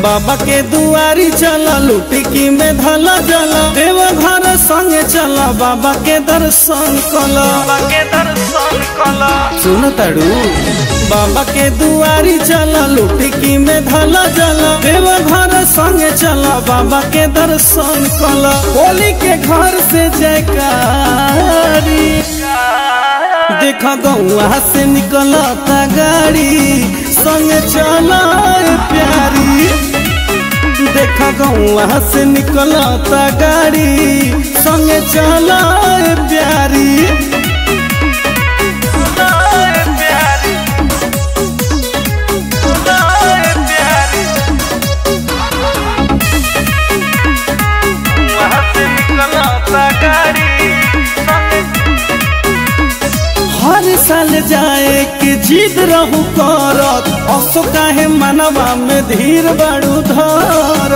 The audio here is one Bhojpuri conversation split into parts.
बाबा के दुआरी चला लुटिकी में धला जला देव घर संगे चला बाबा के दर्शन कला बाबा के दर्शन कला सुन तड़ू बाबा के दुआरी चला लुटिकी में धला जला देव घर संगे चला बाबा के दर्शन कला बोली के घर से जयकारी देखा गौआ से निकलता गाड़ी संग चला प्यारी देखा गौआ से निकलता गाड़ी संग चला प्यारी हर साल जाए के जिद रहू करत असो काहे मनवा में धीर बड़ू धर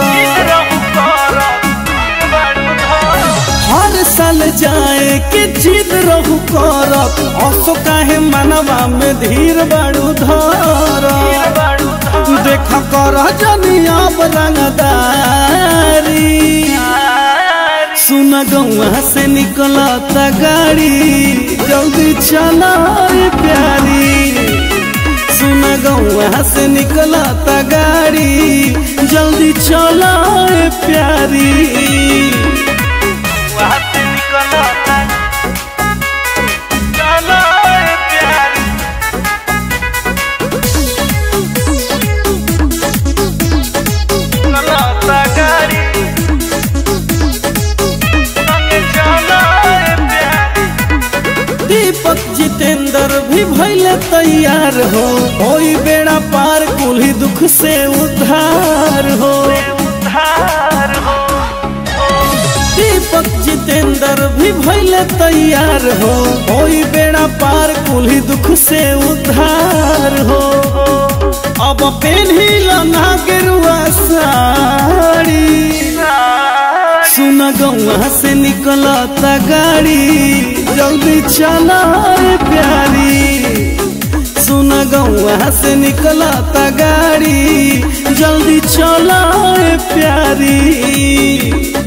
हर साल जाए के जिद रहू करत असो काहे मनवा में धीर बड़ू धर देख कर जनिया रंगदारी सुन गौआ से निकलता गाड़ी जल्दी चला प्यारी सुन गौआ से निकलता गाड़ी जल्दी चला प्यारी दीपक जितेंद्र भी भैले तैयार हो होई बेड़ा पार कुल्ही दुख से उद्धार हो दीपक जितेंद्र भी भैले तैयार हो होई बेड़ा पार कुल्ही दुख से उद्धार हो अब पेन्ही लना गेरुआ साड़ी सुन गौआ से निकलता गाड़ी जल्दी चला प्यारी सुन गौआ से निकलता गाड़ी जल्दी चला प्यारी